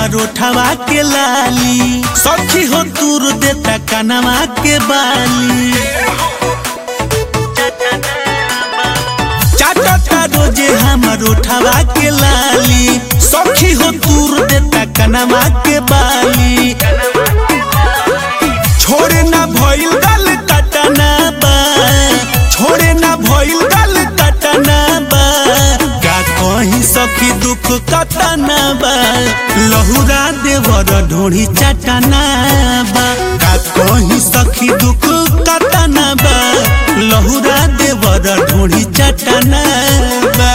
हमर ओठवा के लाली सखी हो दूर देता कनवा के बाली चाटता रोजे हमर उठवा के लाली सखी हो दूर देता कनवा के बाली छोड़े ना भइल गल कटना बा छोड़े ना भइल गल कटना बा का कहीं सखी दुख कटना बा लहुरा देवर ढोड़ी चटना बा का कहीं सखी दुख कटना बा लहुरा देवर ढोड़ी चटना बा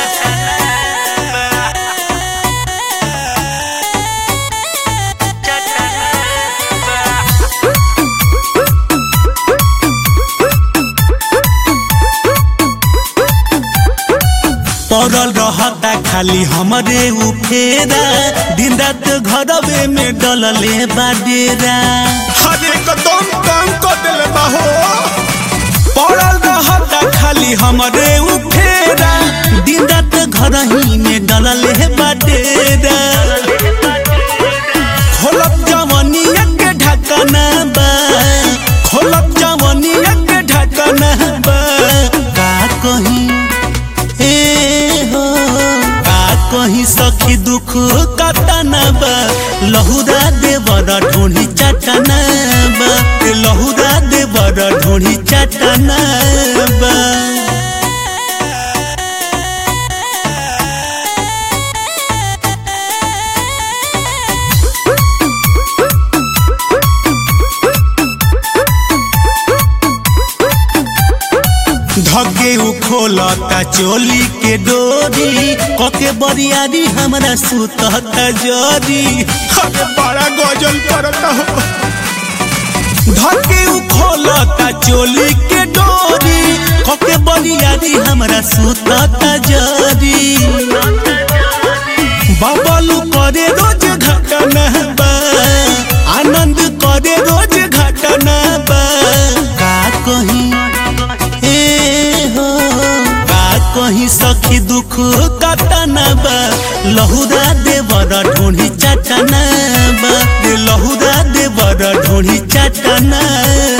पड़ल रहता खाली हमरे उफेरा दिन रात घरवे में डलले बाडेरा हरे कदम काम कर दिले बाहो पड़ल रहता खाली हमरे उफेरा दिन रात घर ही में डलले बाडेरा खोलब जवनिया के ढकना बा खोलब जवनिया के ढकना बा का कहीं ए हो का कहीं सखी दुख कटना बा लहुरा देवर ढोढ़ी चटना बा ए लहुरा देवर ढोढ़ी चटना बा धगे उ खोलता चोली के डोरी कके बरियारी हमरा सुतता जरी हरे बड़ा गजल करता हो धके उ खोलता चोली के डोरी कके बरियारी हमरा सुतता जरी बबलू करे रोज घटना बा आनंद करे रोज घटना बा का कहीं ए हो का कहीं सखी दुख कटना बा लहुरा देवर ढोढ़ी चटना बा रे लहुरा देवर ढोढ़ी चटना